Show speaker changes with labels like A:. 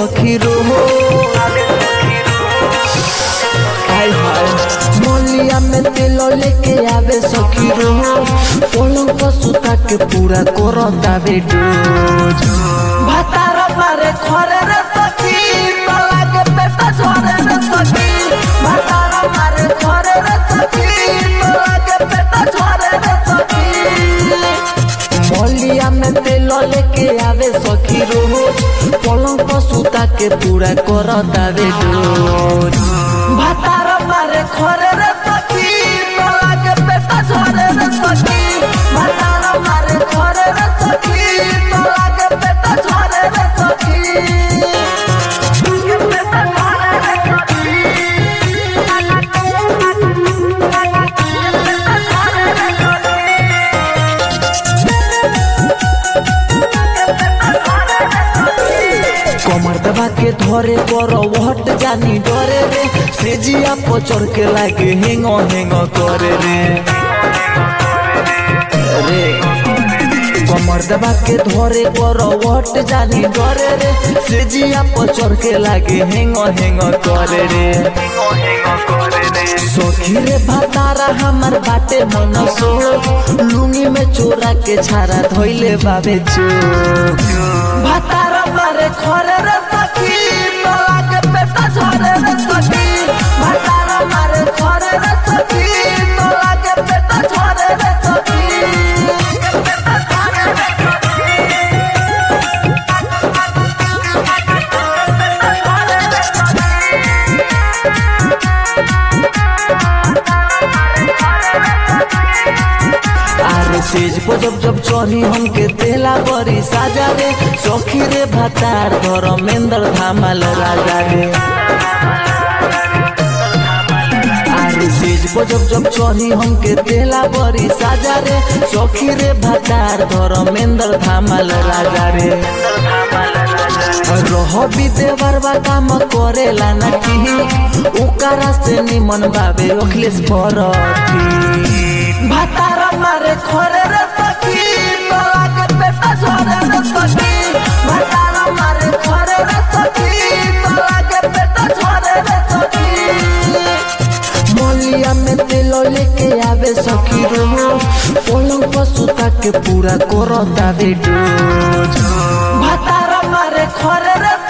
A: सखी रोहो हाय हाय मोलिया में तेल लेके आवे सखी रोहो पलंग पर सुता के पूरा करो दावे डोज भातार मारे खरे रे सखी तला के पेटा झरे रे सखी भातार मारे खरे रे सखी तला के पेटा झरे रे सखी मलिया में तेल लेके आवे सखी रोज पलंग पर सुता के पूरा कर दावे डोज भातार मारे खरे रे सखी तला के पेटा झरे रे सखी भातार मारे खरे रे सखी तला के पेटा झरे रे सखी कमर दबा के धरे पर वहट जानी डरे रे सेजिया पचर के लागे हेंग हेंग करे रे रे कमर दबा के धरे पर वहट जानी डरे रे सेजिया पचर के लागे हेंग हेंग करे रे सखी रे भातारा हमार बाटे मन सो लुंगी में चोरा के छारा धोइले बाबे जो भातारा मारे खरे रे सखी तला के पेटा झरे रे सखी भातारा मारे खरे रे सखी तला के पेटा झरे रे सखी आरे सेज पर जब जब चढ़ी हमके तेला बड़ी साजा रे सखी रे भातार धर्मेंद्र धामल राजा रे आरे सेज पर जब जब चढ़ी हमके तेला बड़ी साजा रे सखी रे भातार धर्मेंद्र धामल राजा रे रह विदेवर बा काम करेला ना की ओकरा से निमन बाबे अखिलेश भरती भातारा मारे खरे रे सखी तला के पेटा झरे रे सखी भातारा मारे खरे रे सखी तला के पेटा झरे रे सखी मलिया में तेल लेके आवे सखी रो पलंग पर सुता के पूरा करो दावे डोज भातारा मारे खरे रे